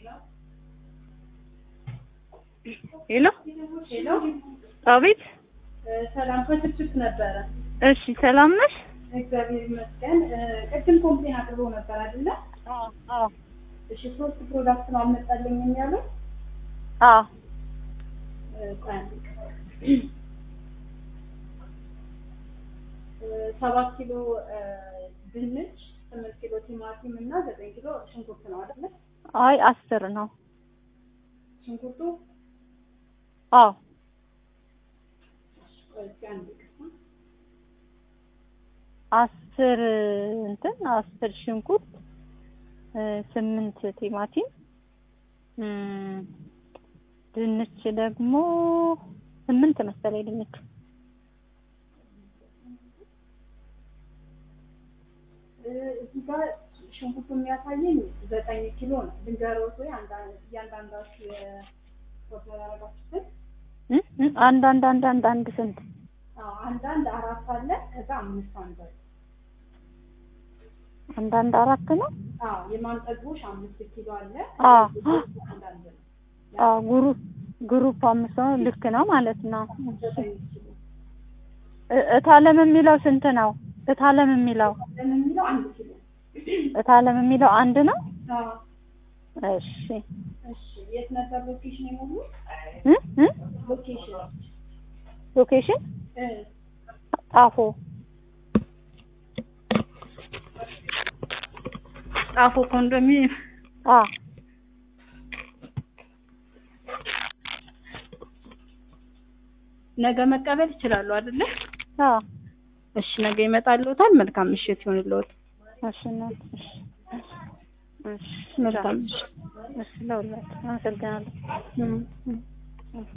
ሄሎ ሄሎ አቤት። ሰላም ከስልችት ነበረ። እሺ ሰላም ነሽ? እግዚአብሔር ይመስገን። ቅድም ኮምፕሌን አቅርቦ ነበር አይደለ? አዎ አዎ እሺ ሶስት ፕሮዳክት ነው አልመጣልኝም ያለው። አዎ ቆይ አንዴ። ሰባት ኪሎ ድንች፣ ስምንት ኪሎ ቲማቲም እና ዘጠኝ ኪሎ ሽንኩርት ነው አይደለ? አይ አስር ነው። ሽንኩርቱ አዎ ቆይ እስኪ አንዴ ቅርታ። አስር እንትን አስር ሽንኩርት እ ስምንት ቲማቲም እም፣ ድንች ደግሞ ስምንት መሰለኝ ድንች እዚህ ጋር ሽንኩርቱ የሚያሳየኝ ዘጠኝ ኪሎ ነው። ድንገሮት ወይ እያንዳንዳችሁ የፎቶ ያደረጋችሁትን እ እ አንድ አንድ አንድ አንድ አንድ ስንት አዎ፣ አንዳንድ አራት አለ ከዛ አምስት አንድ አለ። አንድ አንድ አራት ነው። አዎ የማንጠግቦሽ አምስት ኪሎ አለ። አዎ አንዳንድ ነው አዎ ግሩፕ ግሩፕ አምስት ነው። ልክ ነው ማለት ነው። ዘጠኝ ኪሎ እ- እታለም የሚለው ስንት ነው? እታለም የሚለው ለምን የሚለው አንድ ኪሎ እታለም የሚለው አንድ ነው። አዎ እሺ እሺ የት ነበር ሎኬሽን የሞሉ እ እ ሎኬሽን ሎኬሽን እ ጣፎ ጣፎ ኮንዶሚኒየም አ ነገ መቀበል ይችላሉ አይደለ? አ እሺ ነገ ይመጣልዎታል። መልካም ምሽት ይሁንልዎት። እሺ እናት እሺ እሺ መልካም ምሽት። እሺ ለሁላችሁ አመሰግናለሁ። እም፣ እም።